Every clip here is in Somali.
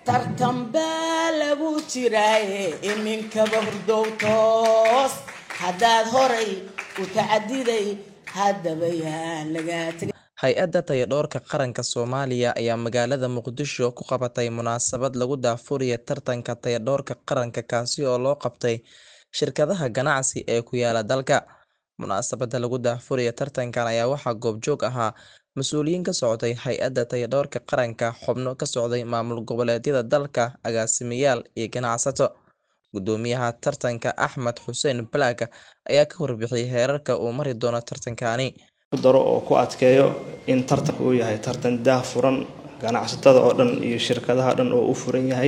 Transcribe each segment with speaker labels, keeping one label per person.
Speaker 1: tartan baa lagu jiraaye iminkaba hurdow toos haddaad horay u tacadiday haddaba yaa lagaa tegay
Speaker 2: hay-adda tayadhoorka qaranka soomaaliya ayaa magaalada muqdisho ku qabatay munaasabad lagu daafuraya tartanka tayadhoorka qaranka kaasi oo loo qabtay shirkadaha ganacsi ee ku yaala dalka munaasabada lagu daafuraya tartankan ayaa waxaa goobjoog ahaa mas-uuliyiin ka socday hay-adda tayadhoorka qaranka xubno ka socday maamul goboleedyada dalka agaasimayaal iyo ganacsato gudoomiyaha tartanka axmed xuseen balaaga ayaa ka warbixiyay heerarka uu mari doono tartankani
Speaker 3: daro oo ku adkeeyo in tartanka uu yahay tartan daah furan ganacsatada oo dhan iyo shirkadaha dhan oo u furan yahay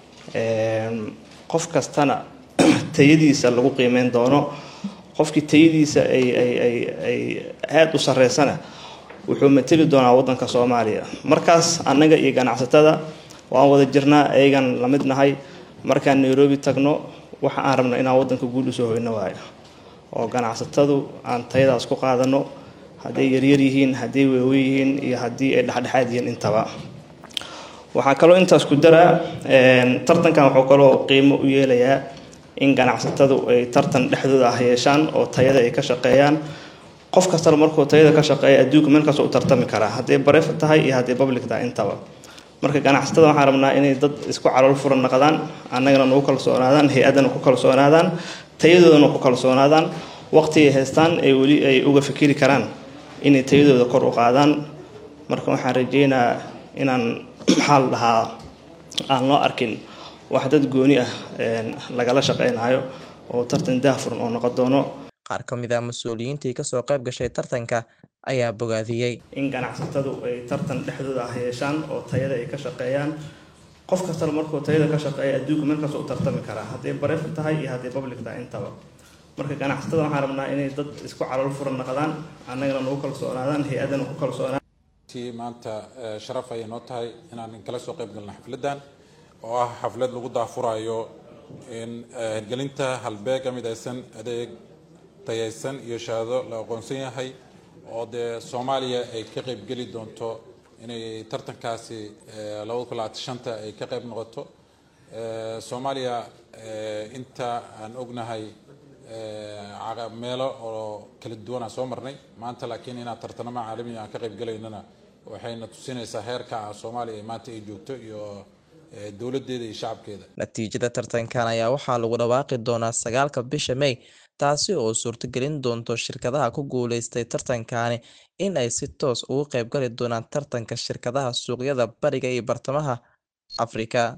Speaker 3: qof kastana tayadiisa lagu qiimeyn doono qofkii tayadiisa ay ay ay ay aada u sareysana wuxuu mateli doonaa waddanka soomaaliya markaas annaga iyo ganacsatada waan wada jirnaa ayagan la mid nahay markaan nairobi tagno waxa aan rabno inaan waddanka guul usoo hoyno waayo oo ganacsatadu aan tayadaas ku qaadano hadday yaryar yihiin hadday waaweyn yihiin iyo haddii ay dhexdhexaad yihiin intaba waxaa kaloo intaas ku daraa tartankan wuxuu kaloo qiimo u yeelayaa in ganacsatadu ay tartan dhexdooda ah yeeshaan oo tayada ay ka shaqeeyaan qof kastana markuu tayada ka shaqeeya adduunka meel kasta u tartami karaa hadday bareef tahay iyo hadday public tahay intaba marka ganacsatada waxaan rabnaa inay dad isku calool furan naqdaan annagana nagu kalsoonaadaan hay-addana ku kalsoonaadaan tayadoodana ku kalsoonaadaan waqti ay haystaan ay weli ay uga fikiri karaan inay tayadooda kor u qaadaan marka waxaan rajeynaa inaan maxaa la dhahaa aan loo arkin wax dad gooni ah lagala shaqeynayo oo tartan daahfuran oo noqon doono
Speaker 2: qaar ka mid ah mas-uuliyiintii kasoo qayb gashay tartanka ayaa bogaadiyey
Speaker 3: in ganacsatadu ay tartan dhexdooda ah yeeshaan oo tayada ay ka shaqeeyaan qof kastana markuu tayada ka shaqeeya adduunka meel kasta u tartami karaa hadday bareef tahay iyo hadday public tahay intaba marka ganacsatada waxaan rabnaa inay dad isku calool furan naqdaan annagana nagu kalsoonaadaan hay-addana ku kalsoonaan
Speaker 4: maanta sharaf ayay noo tahay inaan kala soo qayb galno xafladdan oo ah xaflad lagu daafurayo in hirgelinta halbeega midaysan adeeg tayaysan iyo shahaado la aqoonsan yahay oo dee soomaaliya ay ka qayb geli doonto inay tartankaasi labada kun labaatan shanta ay ka qayb noqoto soomaaliya inta aan ognahay meelo oo kala duwan aan soo marnay maanta laakiin inaan tartanamo caalami aan ka qayb galaynana waxayna tusinaysaa heerka soomaaliya ee maanta ay joogto iyo dowladeeda iyo shacabkeeda
Speaker 2: natiijada tartankan ayaa waxaa lagu dhawaaqi doonaa sagaalka bisha may taasi oo suurtagelin doonto shirkadaha ku guuleystay tartankani in ay si toos ugu qayb gali doonaan tartanka shirkadaha suuqyada bariga iyo bartamaha afrika